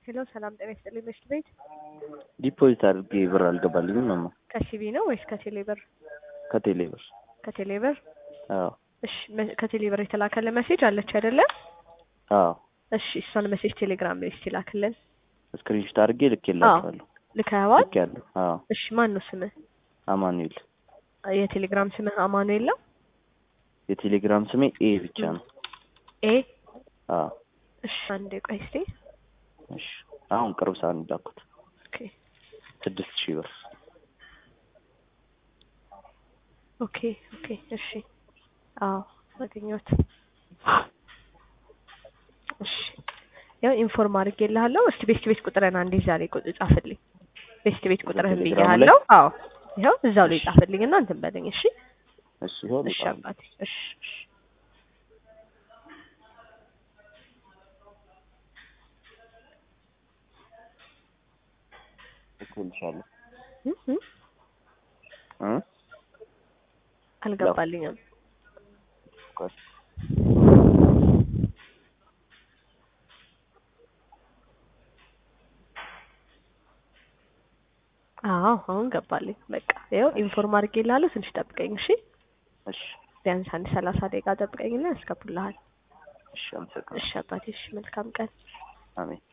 ሄሎ ሰላም ጤና ይስጥልኝ። ምሽት ቤት ዲፖዚት አድርጌ ብር አልገባልኝም ማማ። ከሲቢ ነው ወይስ ከቴሌ ብር? ከቴሌ ብር። ከቴሌ ብር። አዎ እሺ መ- ከቴሌ ብር የተላከለ ሜሴጅ አለች አይደለ? አዎ እሺ እሷን ሜሴጅ ቴሌግራም ላይ እስቲ ላክልን። ስክሪንሾት አድርጌ ልኬላችኋለሁ። ልከኸዋል? ልኬያለሁ። አዎ እሺ ማን ነው ስምህ? አማኑኤል። የቴሌግራም ስምህ አማኑኤል ነው? የቴሌግራም ስሜ ኤ ብቻ ነው። ኤ አዎ እሺ አንዴ ቆይ እስቲ እሺ። አሁን ቅርብ ሰዓት ነው የላኩት። ኦኬ ስድስት ሺህ ብር ኦኬ ኦኬ እሺ አዎ አገኘሁት። እሺ ያው ኢንፎርም አድርጌልሃለሁ። እስቲ ቤስት ቤት ቁጥርህን አንዴ ዛሬ ቁጥር ጻፍልኝ። ቤስት ቤት ቁጥርህን ቴሌግራሙ ላይ? ብዬሃለሁ። አዎ ይኸው እዛው ላይ ጻፍልኝ እና እንትን በለኝ። እሺ እሺ። ይኸው እሺ ልጻፍ። አባቴ እሺ እሺ ልኬልሻለሁ። እ እ እ አልገባልኝም። ቆይ አዎ አሁን ገባልኝ። በቃ ይኸው ኢንፎርም አድርጌልሃለሁ። ትንሽ ጠብቀኝ እሺ። እሺ ቢያንስ አንድ ሰላሳ ደቂቃ ጠብቀኝና ያስገቡልሃል። እሺ። አመሰግናለሁ። እሺ አባቴ እሺ። መልካም ቀን። አሜን።